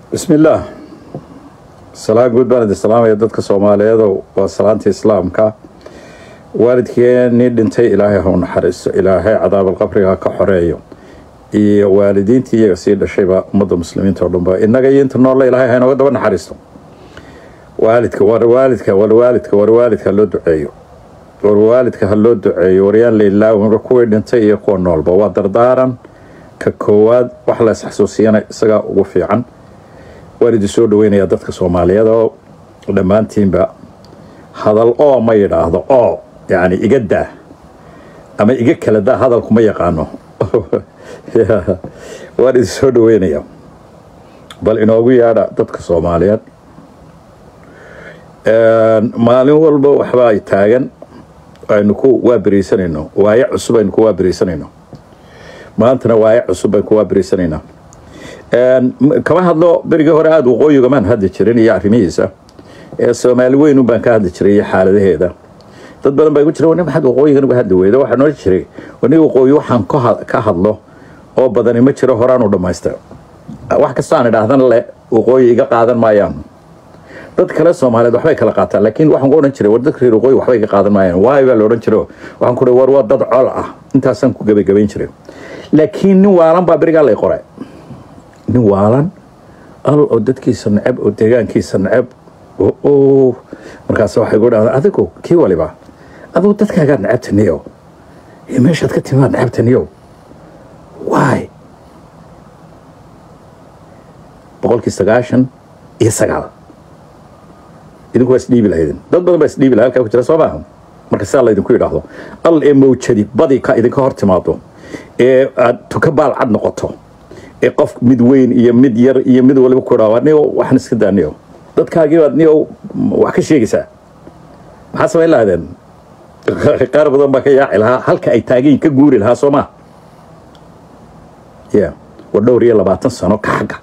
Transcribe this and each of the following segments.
bismi illaah salaan guud baan idin salaamaya dadka soomaaliyeedo waa salaanta islaamka waalidkeenii dhintay ilaahay ha u naxariisto ilaahay cadaabalqabriga ka xoreeyo iyo waalidiintii iyaga sii dhashayba ummadda muslimiinta oo dhanba innaga iyo inta noolle ilaahay ha inooga daba naxariisto waalidka war waalidka war waalidka war waalidka ha loo duceeyo war waalidka ha loo duceeyo waryaan lailaawi kuwii dhintay iyo kuwa noolba waa dardaaran ka koowaad wax la isxasuusiyana isagaa ugu fiican waan idin soo dhaweynayaa dadka soomaaliyeed oo dhammaantiinba hadal oo ma yidhaahdo oo yani iga daa ama iga kala daa hadalku ma yaqaano waan idin soo dhaweynayaa bal inoogu yeedha dadka soomaaliyeed maalin walba waxba ay taagan aynu ku waaberiisanayno waaye cusub aynu ku waaberiisanayno maantana waaye cusub baynu ku waaberiisanaynaa kama hadlo berigii hore aada waqooyigamaan hadli jirin iyo arrimihiisa ee soomaali weyn baan ka hadli jiray iyo xaaladaheeda dad badan baa igu jira wan maxaad waqooyigan uga hadli weyda waxaa noo jiray wani waqooyi waxaan ka hadlo oo badani ma jiro horaanu dhammaysta wax kastaan idhaahdana le waqooyi iga qaadan maayaan dad kale soomaaliyeed waxbay kala qaataan laakiin waxaan ku odhan jiray war dadka reer waqooyi waxbay ka qaadan maayaan waayo baa la odhan jiro waxaan ku war waa dad col ah intaasaan ku gebagabayn jiray laakiin nin waalan baa berigaa lay qoray nin waalan al oo dadkiisa neceb oo deegaankiisa neceb markaas waxay gu dhahdaa adigu kii waliba adigu dadkaagaad necabtaniyo iyo meeshaad ka timaad necabtaniyo waay boqolkii sagaashan iyo sagaal idinku waa isdhiibi lahaydin dad badan baa isdhiibi laha halkaa ku jira soo maaha marka sidaa laydinku yidhaahdo al ee mawjadi badi ka idinka hor timaado ee aad tuka baalcad noqoto ee qof mid weyn iyo mid yar iyo mid waliba ku dhaa niyo waxaan iska daaniyo dadkaagii baad niyo wax ka sheegaysaa maxaa samayn lahaydeen qaar badan baa ka yaaci lahaa halka ay taagayin ka guuri lahaa soo maa ya war dhowr iyo labaatan sano ka xagga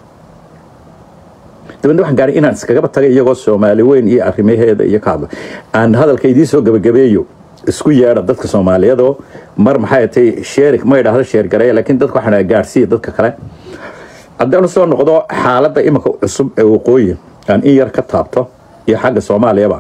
dabadna waxaan gaaray inaan iskagaba tagay iyagoo soomaali weyn iyo arrimaheeda iyo ka hadla aan hadalka idiin soo gabagabeeyo isku yeedha dadka soomaaliyeedoo mar maxay tay sheer ma idhaahdo sheergareeya laakiin dadka waxaan gaarsiiya dadka kale haddaanu soo noqdo xaaladda iminka cusub ee waqooyi aan in yar ka taabto iyo xagga soomaaliyaba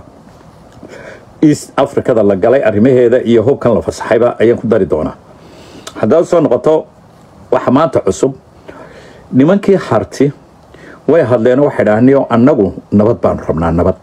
east africada la galay arrimaheeda iyo hubkan la fasaxayba ayaan ku dari doonaa haddaad soo noqoto waxa maanta cusub nimankii harti way hadleen waxay dhahniyo annagu nabad baanu rabnaa nabad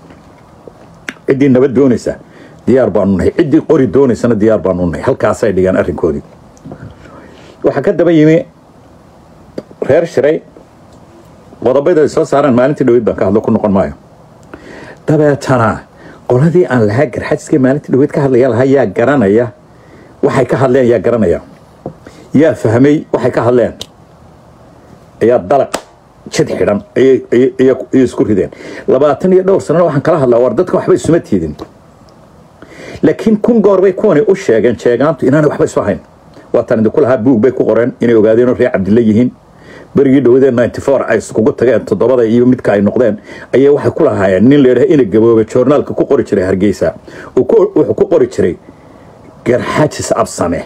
ciddii nabad doonaysa diyaar baanu nahay ciddii qori doonaysana diyaar baanu nahay halkaasay dhigaan arrinkoodii waxaa ka daba yimi reer shiray qodobada ay soo saaraan maalintii dhaweyd baan ka hadlo ku noqon maayo dabeetana qoladii aan lahaa garxajiskii maalintii dhaweyd ka hadlaya lahaa yaa garanaya waxay ka hadleen yaa garanaya yaa fahmay waxay ka hadleen ayaa dalaq jid xidhan ayay isku rideen labaatan iyo dhowr sanana waxaan kala hadlaa war dadka waxba isuma tiidin laakiin kun goor bay kuwani u sheegeen jeegaantu inaanay waxba isu ahayn waataan idinku lahaa buug bay ku qoreen inay ogaadeenoo reer cabdilla yihiin berigii dhawadeen ninety four ay iskugu tageen toddobada iyo midka ay noqdeen ayay waxay ku lahaayeen nin leedhaha ina gaboobe joornaalka ku qori jiray hargeysa wuxuu ku qori jiray garxajis absame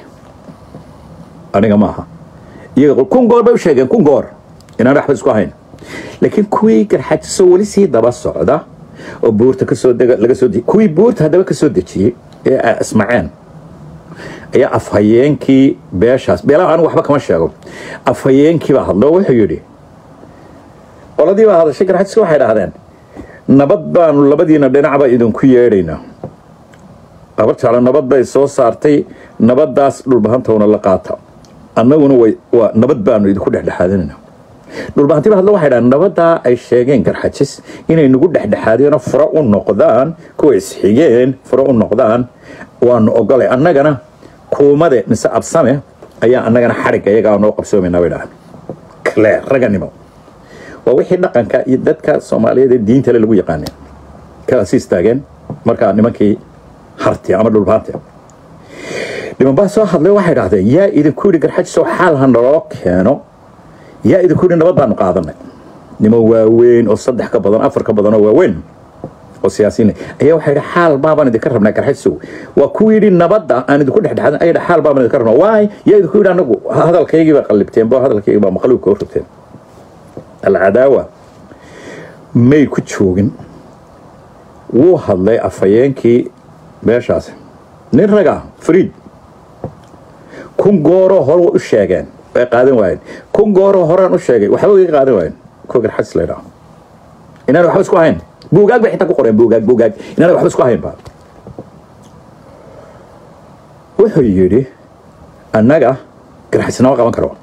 aniga maaha iyaga kun goor bay u sheegeen kun goor inaanay waxba isku ahayn laakiin kuwii garxajiso weli sii daba socda oo buurta kasoo laga soo kuwii buurta haddaba ka soo dejiyey ee ismaceen ayaa afhayeenkii beeshaas beelaha anigu waxba kama sheego afhayeenkii baa hadlo wuxuu yidhi qoladii baa hadashay garxajiska waxay dhahdeen nabad baanu labadiina dhinacba idinku yeedhaynaa abar jeclo nabad bay soo saartay nabadaas dhulbahantowna la qaata annaguna way waa nabad baanu idinku dhexdhexaadanayna dhulbahantiba hadlo waxay dhahan nabadaa ay sheegeen garxajis inay nagu dhexdhexaadeenoo furo u noqdaan kuwa isxigeen furo u noqdaan waanu ogolay annagana kuumade mise absame ayaa annagana xadhigga iyagaa noo qabsoomaynaa bay dhahan kle raganimo waa wixii dhaqanka iyo dadka soomaaliyeed ee diintale lagu yaqaaneen kaasi istaageen markaa nimankii harti ama dhulbaante nimanbaa soo hadlay waxay dhahdeen yaa idinku yidhi garxajisoo xaal ha naloo keeno yaa idinku yidhi nabad baanu qaadanay niman waaweyn oo saddex ka badan afar ka badan oo waaweyn oo siyaasiyiin ayaa waxay yidhi xaal baabaan idinka rabnaa garxajsow waa ku yidhi nabadda aan idinku dhexdhexaadan ayaa yidhi xaal baabaan idinka rabnaa waay yaa idinku yidhi anagu hadalkaygii baa qallibteen bo hadalkaygii baa maqluubka u rabteen alcadaawa may ku joogin wuu hadlay afhayeenkii meeshaasi nin raga friid kun gooroo hore u sheegeen way qaadan waayeen kun gooroo horaan u sheegay waxba iga qaadan waayeen kogar xas la yidhaho inaan waxba isku hayn buugaag bay xitaa ku qoreen buugaag buugaag inaan waxba isku hayn ba wuxuu yidhi annaga garxisnama qaban karo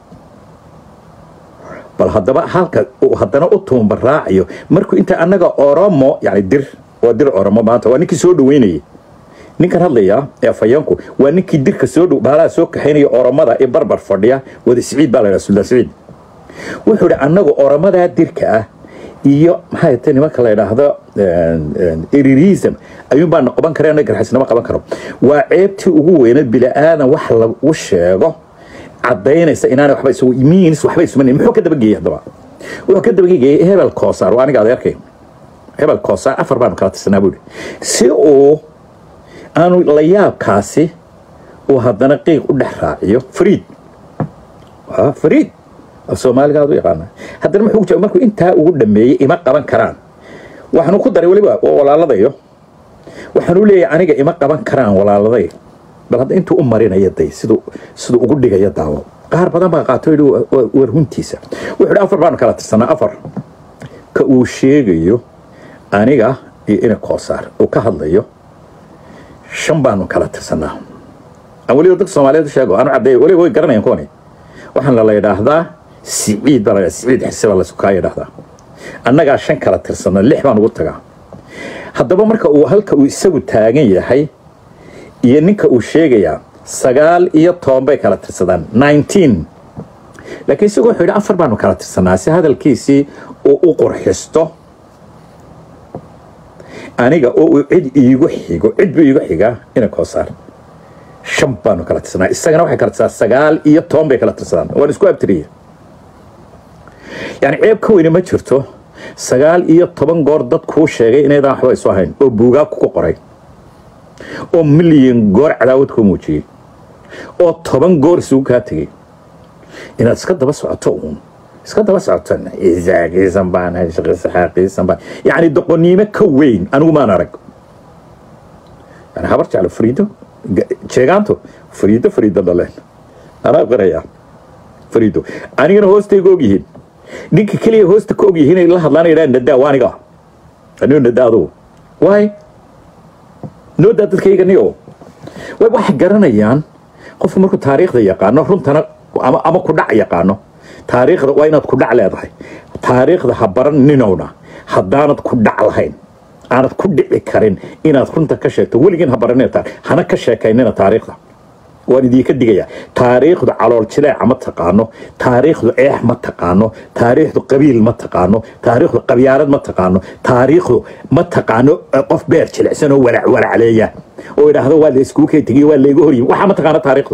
bal haddaba halka uu haddana u tuumba raacayo markuu inta annaga oromo yani dir waa dir oromo maanta waa ninkii soo dhaweynayay ninkan hadlaya ee afhayeenku waa ninkii dirka soo dhow baalaha soo kaxaynaya oromada ee barbar fadhiya wada siciid baa la yidhaha suldaan siciid wuxuu yidhi annagu oromadaa dirka ah iyo maxay tahay nimanka la yidhaahdo erirism ayuun baan qaban kare annaga garxisnimo qaban karo waa ceebtii ugu weyneed bila'aadan wax lagu sheego cadaynaysa inaana waxba isagu means waxba ismanin muxuu ka dabageeyey haddaba wuxuu ka dabageeyey hebel koosaar waa aniga adeerkay hebel koosaar afar baanu kala tirsanaa buuri si uu aanu la yaabkaasi uu haddana qiiq u dhex raaciyo fariid waa fariid soomaaliga aad u yaqaana haddana muxuu jooga markuu intaa ugu dhameeyey ima qaban karaan waxaanu ku daray weliba waa walaaladayo waxaanu leeyahay aniga ima qaban karaan walaaladay bal hadda intuu u marinaya day siduu siduu ugu dhigaya daawo qaar badan baa qaato yidhi war runtiisa wuxuu yidhi afar baanu kala tirsanaa afar ka uu sheegayo aniga iyo ina koosaar uu ka hadlayo shan baanu kala tirsanaa aan weliba dadka soomaaliyeed u sheego aanu caddeeyo weliba way garanayaan kuwani waxaan la yidhaahdaa siciid baa la siciid xise baa laysu kaa yidhaahdaa annagaa shan kala tirsana lix baan ugu tagaa haddaba marka uu halka uu isagu taagan yahay iyo ninka uu sheegayaa sagaal iyo toban bay kala tirsadaan nineteen laakiin isagu wuxuu yidhi afar baanu kala tirsanaa si hadalkiisii uu u qurxisto aniga oo uu cid iigu xigo cid buu iigu xigaa ina koosaar shan baanu kala tirsanaa isagana waxay kala tirsadaan sagaal iyo toban bay kala tirsadaan waan isku abtiriye yani ceeb ka weyne ma jirto sagaal iyo toban goor dad kuu sheegay inaydaan waxba isu ahayn oo buugaag ku qoray oo milyan goor cadaawad kuu muujiyey oo toban goor isugu kaa tegey inaad iska daba socoto uun iska daba socoto isaaqiisan baan shaqisxaaqiisan baan yacni doqoniimo ka weyn anigu maan arag yani habar jeclo fariido jeegaanto fariido fariido dhaleen anaa qirayaa fariido anigana hoostayga og yihiin ninka keliya hoosta ka og yihiin inay la hadlaan yidhaha nadaa waa aniga anigo nadaa adugu waay noodaa dadkayga niyo way waxay garanayaan qofku markuu taariikhda yaqaano runtana ama ama ku dhac yaqaano taariikhda waa inaad ku dhac leedahay taariikhda ha baran ninowna haddaanad ku dhac lahayn aanad ku dhici karin inaad runta ka sheegto weligiin ha baranina hana ka sheekaynina taariikhda waan idinka digayaa taariikhdu calool jileeca ma taqaano taariikhdu eex ma taqaano taariikhdu qabiil ma taqaano taariikhdu qabyaalad ma taqaano taariikhdu ma taqaano qof beer jilicsan oo walac walacleeya oo idhaahdo waa la iskuu kay tegiy waa layga horyimi waxaa ma taqaano taariikhdu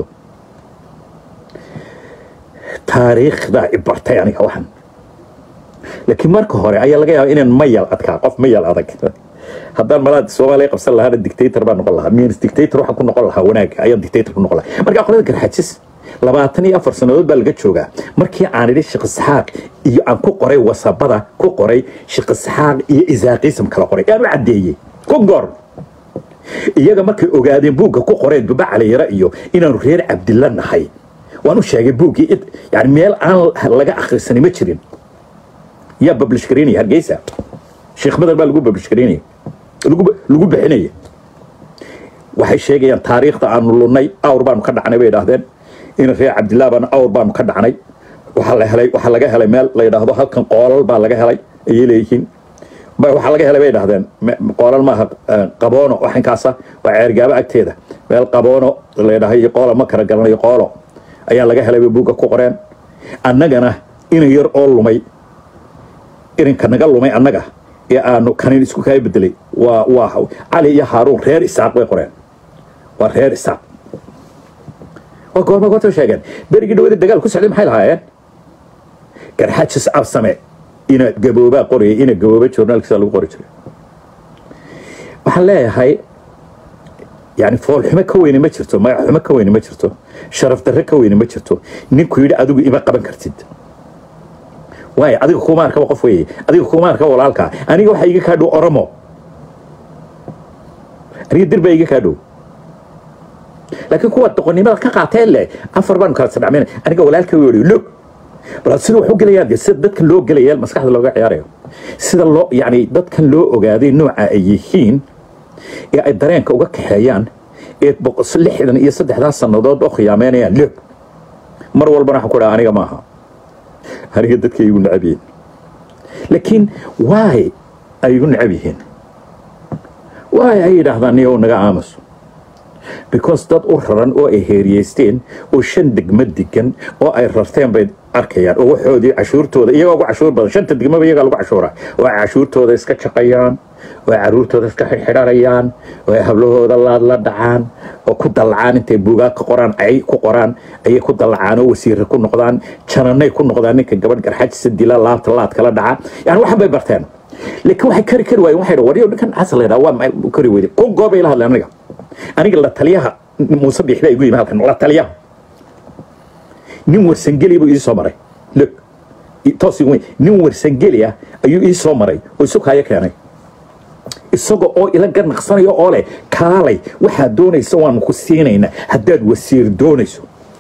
taariikhdaa i bartay aniga waxan laakiin marka hore ayaa laga yaaba inaan mayal adkaa qof mayal adag haddaan malaad soomaaliya qabsan lahaana dictator baan noqon lahaa means dictator waxaan ku noqon lahaa wanaaga ayaan dictator ku noqon lahaa marka aqoonada garxajis labaatan iyo afar sannadood baa laga joogaa markii aan idhi sheekh isxaaq iyo aan ku qoray wasabada ku qoray sheekh isxaaq iyo isaaqiisam kala qoray aan u caddeeyey ku goor iyaga markay ogaadeen buugga ku qoreen duba caliyara iyo inaanu reer cabdilla nahay waan u sheegay buuggii yani meel aan laga akhrisanin ma jirin yaa bablish garaynaya hargeysa sheekh madar baa lagu bablish garaynaya lagu bixinaya waxay sheegayaan taariikhda aanu lunnay awr baanu ka dhacnay bay idhaahdeen in reer cabdillah baana awr baanu ka dhacnay waxaa la helay waxaa laga helay meel la yidhaahdo halkan qoolal baa laga helay ayay leeyihiin waxaa laga helay bay idhahdeen qoolal maaha qaboono waxinkaasa waa ceergaabo agteeda meel qaboono la yidhahdo iyo qoolo ma kala garanayo qoolo ayaa laga helay bay buugga ku qoreen annagana inan yar oo lumay irinka naga lumay annaga ee aanu kanin isku kaa bedelay waa waa cali iyo haaruun reer isaaq bay qoreen waa reer isaaq waa goorma goorta sheegeen berigii dhawada dagaal ku socday maxay lahaayeen garxajis absame ina gaboobaa qorayay ina gabooba journaalkiisa lagu qori jiray waxaan leeyahay yani foolxumo ka weyne ma jirto magaxumo ka weyne ma jirto sharaf darre ka weyne ma jirto ninku yidhi adigu ima qaban kartid waayo adiga kuma arkaba qof weeye adiga kuma arkaba walaalkaa aniga waxaa iga kaa dhow oromo aniga dir baa iga kaa dhow laakiin kuwa doqonnimada ka qaateen leh afar baanu kala sadhacmayna aniga walaalka wii log bal sida wax u gelayaan dee sida dadkan loo gelaya maskaxda looga ciyaarayo sida loo yacni dadkan loo ogaaday nooca ay yihiin ee ay dareenka uga kaxeeyaan ee lixdan iyo saddexdaas sannadood oo khiyaameynayaan log mar walbana waxaan ku dhaha aniga maaha aniga dadka igu necab yihiin laakiin waay ay igu necab yihiin waay ay yidhaahdaan niyow naga aamuso because dad u raran oo ay heeriyeysteen oo shan degmo degan oo ay rarteen bay arkayaan oo waxoodii cashuurtooda iyagoo ugu cashuur badan shanta degmaba iyagaa lagu cashuura oo ay cashuurtooda iska shaqayaan oo ay caruurtooda iska xidxidhanayaan oo ay hablahooda laad la dhacaan oo ku dallacaan intay buugaag ka qoraan ay ku qoraan ayay ku dallacaan oo wasiirra ku noqdaan jananay ku noqdaan ninka gabadh garxajisa dila laabta laad kala dhaca yani waxan bay barteen laakiin waxay kari kari waayeen waxay waryo ninkan xasan la yidhaha waa maxay kari weyday kun goob bay la hadleen aniga aniga la taliyaha muuse biixbaa igu yimi halkan la taliyaha nin warsangeli buu ii soo maray log toos igu nin warsangeli ah ayuu ii soo maray oo isu kaayo keenay isaga oo ila ganaqsanayo oo leh kaalay waxaad doonaysa waanu ku siinaynaa haddaad wasiir doonayso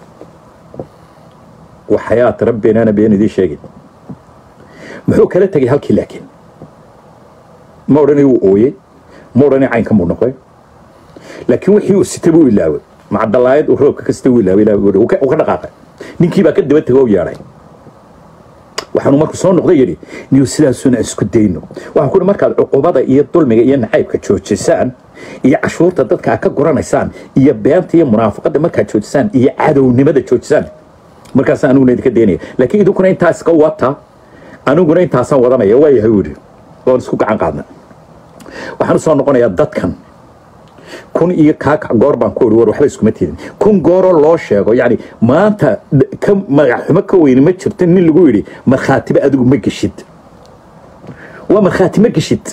waxayaat rabbinaana been idiin sheegin muxuu kala tegay halkii laakiin ma odhanay wuu ooyey ma odhanay caynka muu noqday laakiin wixii uu sitay buu ilaaway macdalaayad uu roobka kasta uu ilaaway uu ka dhaqaaqay ninkii baa ka daba tegay oo yeedhay waxaanu marku soo noqday yidhi niyo sidaasuna isku dayno waxaan ku markaad cuqubada iyo dulmiga iyo nacaybka joojisaan iyo cashuurta dadka aad ka guranaysaan iyo beenta iyo munaafaqada markaad joojisaan iyo cadownimada joojisaan markaasaan aniguna idinka daynaya laakiin idinkuna intaa iska wata aniguna intaasaan wadanaya waa yahay wuri waan isku gacan qaadna waxaan usoo noqonayaa dadkan kun iyo kaakac goor baan ku ori war waxba iskuma tidin kun gooroo loo sheego yacni maanta ka magaxxumo ka weyni ma jirto nin lagu yidhi markhaatiba adigu ma geshid waa markhaati ma geshid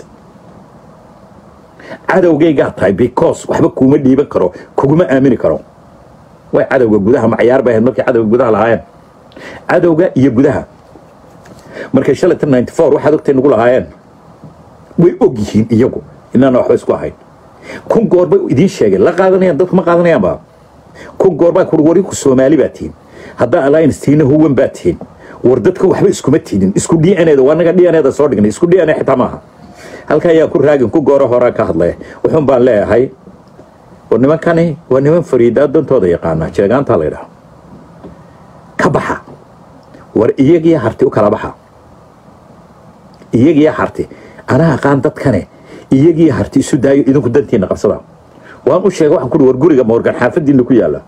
cadowgaygaa tahay because waxba kuuma dhiiban karo kuguma aamini karo way cadowga gudaha macayaar bay ahayd markay cadowga gudaha lahaayeen cadowga iyo gudaha markay shalatan ninety four waxaad ogtay nagu lahaayeen way og yihiin iyagu inaana waxba isku ahayn kun goor bay idiin sheegeen la qaadanayaan dadku ma qaadanayaanba kun goor baa kuri warinku soomaali baa tihin haddaa alliance tiina huwan baa tihin war dadka waxba iskuma tidin isku d n eda waa naga d n eda soo dhignay isku d n a xitaa maaha halka ayaa ku raagin ku gooro horaa ka hadlaya wuxuun baan leeyahay war nimankani waa niman fariidaa dantooda yaqaana jeegaantaa la ydhaha ka baxa war iyagiyo harti u kala baxa iyagiyo harti anaa aqaan dadkane iyagiyo harti isu daayo idinku dantiina qabsada waan u sheegay waxaan kuhi war guriga moorgan xaafadiina ku yaalla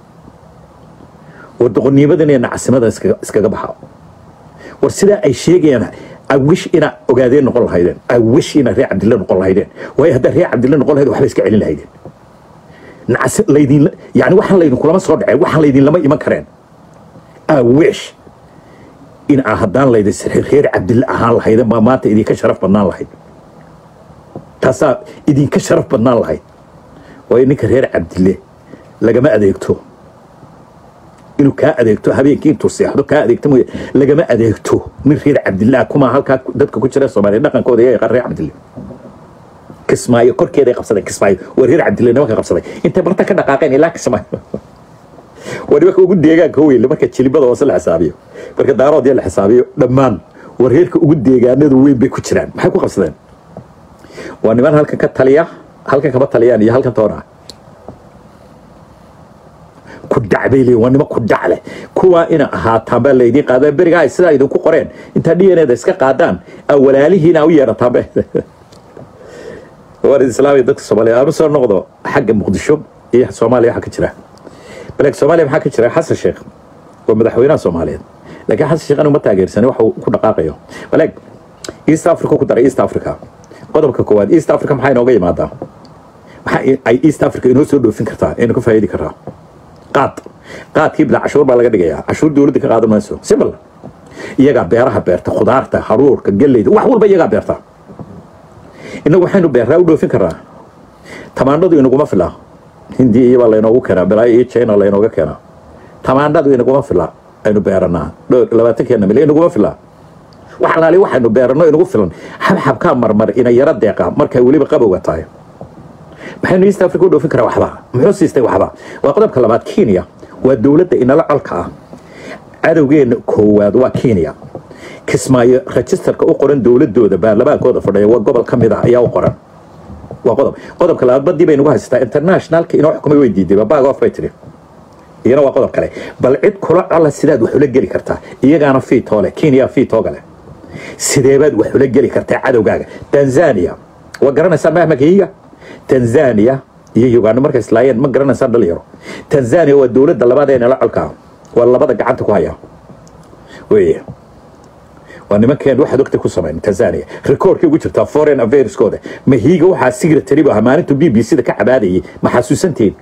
war doqonnimadan iyo nacasimadan iskaga baxa war sidaa ay sheegayaan awish inaa ogaadeen noqon lahaydeen awish inaa reer cabdille noqon lahaydeen waayo haddaa reer cabdille noqon lahayd waxba iska celin lahaydeen nacasi laydin yani waxaan laydinkulama soo dhaceen waxaan laydinlama iman kareen awish in aa haddaan laydin reer cabdille ahaan lahaydeen baa maanta idinka sharaf badnaan lahayd taasaa idinka sharaf badnaan lahayd waayo ninka reer cabdille lagama adeegto inuu kaa adeegto habeenkii intuu seexdo kaa adeegto mooye lagama adeegto nin reer cabdillaah kuma halkaa dadka ku jira soomaaliya dhaqankooda iyaga reer cabdille kismaayo korkeeday qabsadeen kismaayo waa reer cabdille nimanka qabsaday intay barta ka dhaqaaqeen ilaa kismaayo waa nimanka ugu deegaanka weyn marka jilibada hoose la xisaabiyo marka daaroodya la xisaabiyo dhammaan waa reerka ugu deegaanada weyn bay ku jiraan maxay ku qabsadeen waa niman halkan ka taliya halkan kama taliyaan iyo halkan toona ku dhacbay leeyihin waa nima ku dhac leh kuwaa ina ahaataan baa laydiin qaadaan berigaa ay sidaa idinku qoreen intaa d n eda iska qaadaan aa walaalihiina u yeedhataanbe waan islaamaya dadka soomaaliya aanu soo noqdo xagga muqdisho iyo soomaaliya waxaa ka jira baleeg soomaaliya maxaa ka jira xasan sheekh waa madaxweynaha soomaaliyeed laakiin xasan sheekh anu ma taageersani waxa uu ku dhaqaaqayo baleeg east africa ku daray east africa qodobka koowaad east africa maxaa inooga yimaadaa maxaa ay east africa inoo soo dhoofin kartaa aynu ka faa'iidi kartaa qaad qaadkii bila cashuur baa laga dhigayaa cashuur dowladda ka qaadan mayso simple iyagaa beeraha beerta khudaarta haruurka galleyda wax walba iyagaa beerta innagu waxaynu beerraa u dhoofin karnaa tamaandhadu inaguma fila hindiya iyabaa laynoogu keenaa balaayo iyo china laynooga keenaa tamaandhadu inaguma fila aynu beeranaa dhowr labaatankeena mil inaguma fila wax alaali waxaynu beerano inagu filan xabxabkaa marmar ina yaro deeqa markay weliba qabowga tahay maxaynu east africa u dhoofin karaa waxba muxuu siistay waxba waa qodobka labaad kenya waa dowladda inala colka ah cadowgeena koowaad waa kenya kismaayo registerka u qoran dowladooda baarlamaankooda fadhiya waa gobol ka mid ah ayaa u qoran waa qodob qodobka labaad badii bay nagu haysataa internationalka inoo xukumay way diiday bag off bay tiri iyana waa qodob kale bal cid kula cola sidaad wax ula geli kartaa iyagaana fiitoo leh kenya fiitooga leh sideebaad wax ula geli kartaa cadowgaaga tanzania waa garanaysaa mahmakiiga tanzania iyo uganda markay islaayeen ma garanaysaa dhalinyaro tanzania waa dowladda labaad ee nala colka ah waa labada gacanta ku haya weye waa nimankeen waxaad ogta ku samayn tanzania rekoorkay ugu jirtaa foreign affairskooda mahiiga waxaa secretary bu ahaa maalintu b b c da ka cabaadayay ma xasuusanteed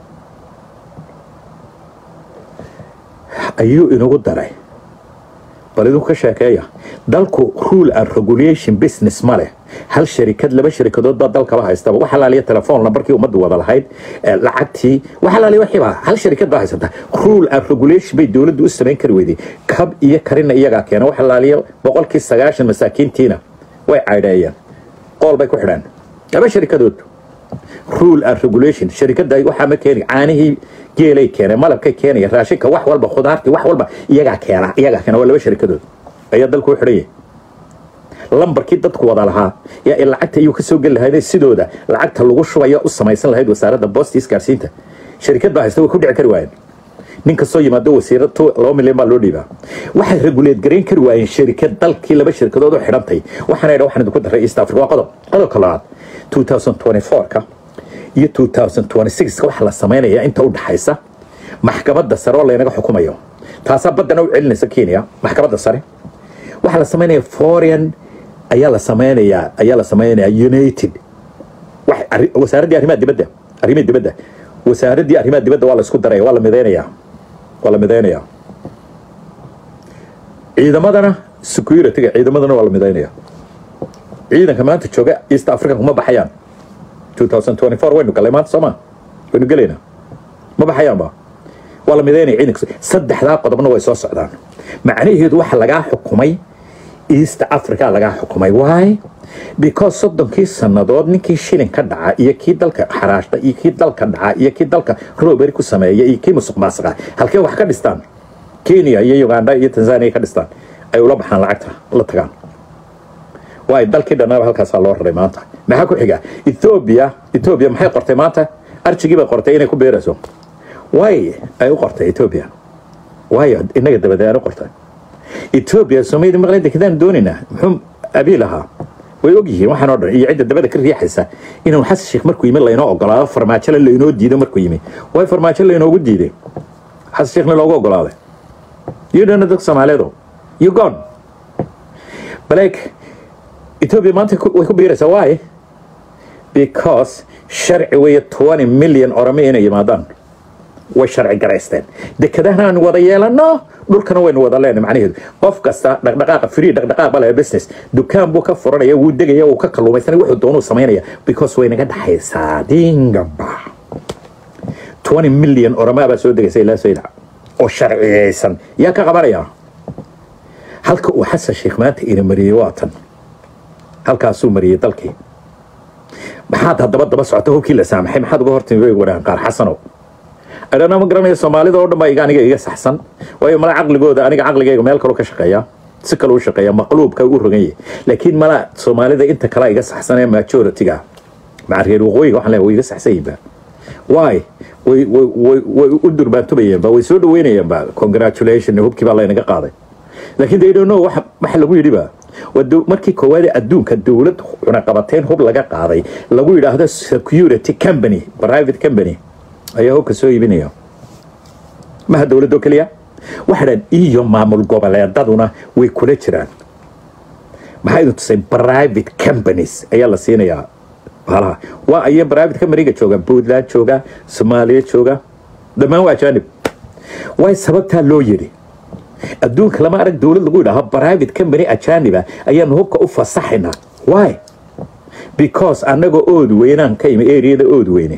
ayuu inagu daray bal idinku ka sheekeeya dalku rule and regulation business ma leh hal sharikad laba sharikadood baa dalkaba haystaba wax alaaliya telefoon lambarkii ummaddu wada lahayd lacagtii wax alaaliya waxiiba hal sharikad baa haysata rule and regulation bay dowladdu u samayn kari weyday kab iyo karina iyagaa keena wax alaaliya boqolkii sagaashan masaakiintiina way caydheeyeen qool bay ku xidhaan laba sharikadood rule and regulation sharikada waxaa ma keeni caanihii geelay keeneen malabkay keenaya raashinka wax walba khudaartii wax walba iyagaa keena iyagaa keena waa laba sharikadood ayaa dalku u xidhan yahay lambarkii dadku wada lahaa yaa in lacagta iyuu kasoo geli lahayd sidooda lacagta lagu shubaya u samaysan lahayd wasaaradda boosta isgaarsiinta sharikad baa haysta way ku dhici kari waayeen nin kastoo yimaado wasiira laba milyan baa loo dhiibaa waxay reguleed garayn kari waayeen sharikad dalkii laba shirkadood u xidhantay waxaana idha waxaan idinku daray east africa waa qodob qodobka labaad 2024ka iyo 2026ka waxa la samaynayaa inta u dhaxaysa maxkamadda sare oo laynaga xukumayo taasaa baddana u celinaysa kenya maxkamadda sare waxaa la samaynaya foreign ayaa la samaynayaa ayaa la samaynayaa united wasaaraddii arrimaha dibadda arrimaha dibadda wasaaraddii arrimaha dibadda waa la isku daraya waa la midaynayaa waa la midaynayaa ciidamadana securityga ciidamadana waa la midaynayaa ciidanka maanta jooga east africa kuma baxayaan 2024 waynu galay maanta sooma waynu gelaynaa ma baxayaanba waa la midaynaya ciidanka saddexdaa qodobna way soo socdaan macnaheedu waxa lagaa xukumay east africa lagaa xukumay why because soddonkii sannadood ninkii shilin ka dhaca iyo kii dalka xaraashta iyo kii dalka dhaca iyo kii dalka roberi ku sameeya iyo kii musuq maasuqa halkee wax ka dhistaan kenya iyo uganda iyo tanzania ka dhistaan ay ula baxaan lacagta la tagaan waay dalkii dhannaba halkaasaa loo raray maanta maxaa ku xiga ethoobia ethoobia maxay qortay maanta arjigii bay qortay inay ku beerayso way ay u qortay ethoobia waayo inaga dabadee aan u qortay ethoobia soomaalida maqlay dekadaan doonaynaa muxuu abiil ahaa way og yihiin waxaan oo dhan iyo cidda dabada ka riixaysa inuu xasan sheekh markuu yimi laynoo ogolaado farmaajole laynoo diido markuu yimi way farmaajo laynoogu diiday xasan sheekhna loogu ogolaaday iyo dhana dadka soomaaliyeedu you gone baleeg ethoobia maanta way ku biiraysaa why because sharci weeye 20 milyan orome inay yimaadaan way sharci garaysteen dekadahana aanu wada yeelano dhulkana waynu wada leenay macnaheedu qof kasta dhaqdhaqaaqa free dhaqdhaqaaq bale business dukaan buu ka furanaya wuu degaya wuu ka kalluumaysanaya wuxuu doonuu samaynaya because way naga dhaxaysaa dingaba 20 milyan oromaa baa soo degaysa ilaa saylac oo sharciyeysan yaa ka qabanaya halka uu xasan sheekh maanta ina mariyey waa tan halkaasuu mariyey dalkii maxaad haddaba daba socota hubkii la saamaxay maxaad uga hortimi bay waraan qaar xasanow adhana ma garanaya soomaalida oo dhan baa iga aniga iga saxsan waayo mala caqligooda aniga caqligayga meel kaloo ka shaqeeya si kaloo u shaqeeya maqluubka u rogan yahay laakiin mala soomaalida inta kale iga saxsan ee majority-ga maca reer waqooyiga waxaan leeyahay way iga saxsan yihiin ba why way way way way u durbaantubayeen ba way soo dhaweynayeen ba congratulation hubkii baa laynaga qaaday laakiin they don't know waxa waxa lagu yidhi ba markii koowaad adduunka dowlad cunaqabateyn hub laga qaaday lagu yidhaahdo security company private company ayaa hubka soo iibinaya maha dowladoo keliya waxa dhan iyo maamul goboleedaduna way kula jiraan maxaa idin tusay private companies ayaa la siinayaa baalaha waa aya private companyga jooga puntland jooga soomaaliya jooga dhammaan waa ajaanib way sababtaa loo yidhi adduunka lama arag dowlad lagu yidhaaho private company ajaaniba ayaanu hubka u fasaxaynaa why because annaga ood weynaan ka imi areada ood weyne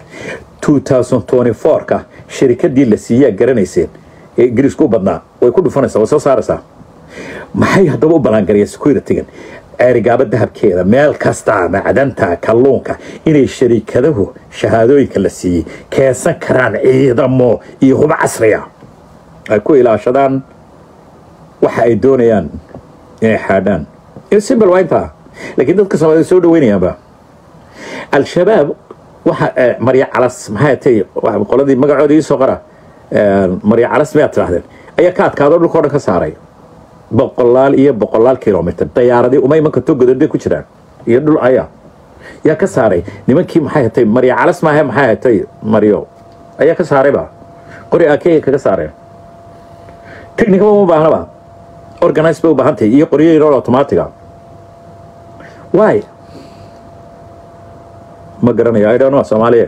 2024ka shirikadii la siiyaa garanayseen ee ingiriisku u badnaa way ku dhufanaysaa way soo saaraysaa maxay haddaba u ballaangaraya securitygan ceerigaaba dahabkeeda meel kasta macdanta kalluunka inay shariikadahu shahaadooyinka la siiyey keensan karaan ciidamo iyo hubo casriya ay ku ilaashadaan waxa ay doonayaan inay xaadhaan simbal waa intaa laakiin dadka soomaalida soo dhaweynayaanba al-shabaab waxa marya calas maxay tay qoladii magacooda ii soo qora marya calas miyaad tidhahdeen ayaa ka adkaado dhulka o dhan ka saaray boqolaal iyo boqolaal kilomitr dayaaradii uma iman karto godadbay ku jiraan iyo dhul aya yaa ka saaray nimankii maxay hatay marya calas maahe maxay hatay maryo ayaa ka saarayba qori akey kaga saareen technica uma baahnaba organize bay u baahan tahay iyo qoryo yaroo automatiga why ma garanayo i don't know soomaaliya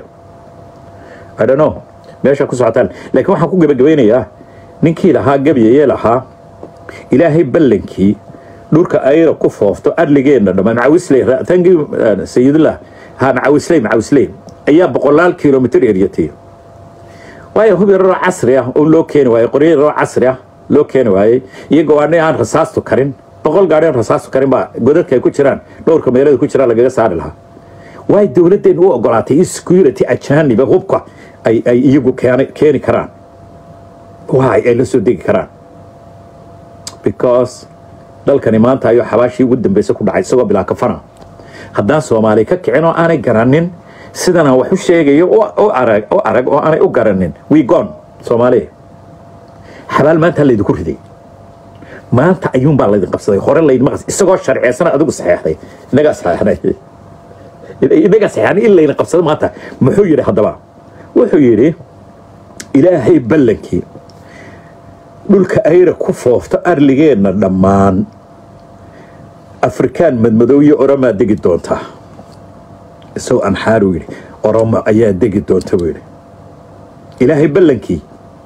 i don't know meesha ku socotaan laakiin waxaan ku gebagabeynayaa ninkii lahaa gabyayee lahaa ilaahay ballankii dhulka ayra ku foofto adligeenna dhammaan macawisley tangi sayidullah ha macawisley macawisley ayaa boqolaal kilomitr eryatay waayo hub yararoo casri ah oo loo keeni waayey qoryo yararoo casri ah loo keeni waayey iyo gawaadhi aan rasaastu karin boqol gaadhi aan rasaastu karin baa godadka ay ku jiraan dhowrka meelada ku jiraan lagaga saari lahaa waay dowladdeen u ogolaatay in security ajaaniba hubka ay ay iyagu keeni karaan waay ay la soo degi karaan because dalkani maanta ayuu xabaashii ugu dambaysa ku dhacay isagoo bilaa kafana haddaan soomaali ka kicin oo aanay garanin sidan aan wax u sheegayo oo arag oo arag oo aanay u garanin wigon soomaaliya xabaal maanta laydinku riday maanta ayuunbaa laydin qabsaday hore laydinma qas isagoo sharceysana adigu saxeexday inagaa saxeexnay inagaa saxeexnay in laydin qabsado maanta muxuu yidhi haddaba wuxuu yidhi ilaahay ballankii dhulka ayra ku foofto arligeenna dhammaan afrikaan madmadow iyo oromaa degi doontaa isagoo anxaaruu yidhi oromo ayaa degi doonta buu yidhi ilaahay ballankii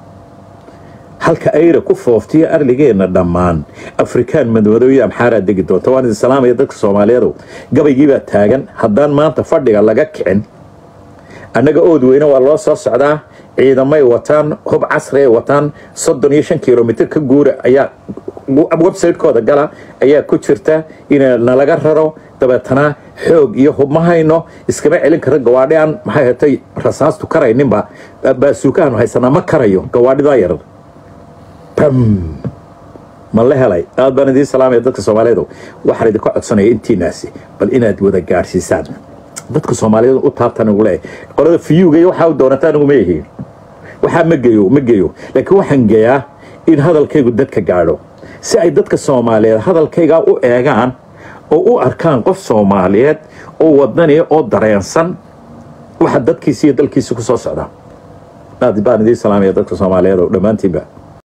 halka ayra ku fooftiyo arligeenna dhammaan afrikaan madmadow iyo amxaaraa degi doonta waan idin salaamaya dadka soomaaliyeedu gabaygiibaa taagan haddaan maanta fadhiga laga kicin annaga ood weyne waa loo soo socdaa ciidamay wataan hub casri ay wataan soddon iyo shan kilomitr ka guura ayaa website-kooda gala ayaa ku jirta in nalaga raro dabeetana xoog iyo hub ma hayno iskama celin karo gawaadhi aan maxay hatay rasaastu karayninba baasuukaanu haysanaa ma karayo gawaadhidaa yarar bam ma la helay aad baan idiin salaamaya dadka soomaaliyeed waxaan idinka codsanaya intiinaasi bal inaad wada gaadhsiisaan dadka soomaaliyeed u taabtan ugu leeyahay qolada fiyuga iyo waxaa u doonataa anigu ma yihiin waxaa ma geeyo ma geeyo laakiin waxaan geeyaa in hadalkaygu dadka gaadho si ay dadka soomaaliyeed hadalkaygaa u eegaan oo u arkaan qof soomaaliyeed oo wadani oo dareensan waxa dadkiisa iyo dalkiisa ku soo socda aad baan idiin salaamaya dadka soomaaliyeed oo dhammaantiinba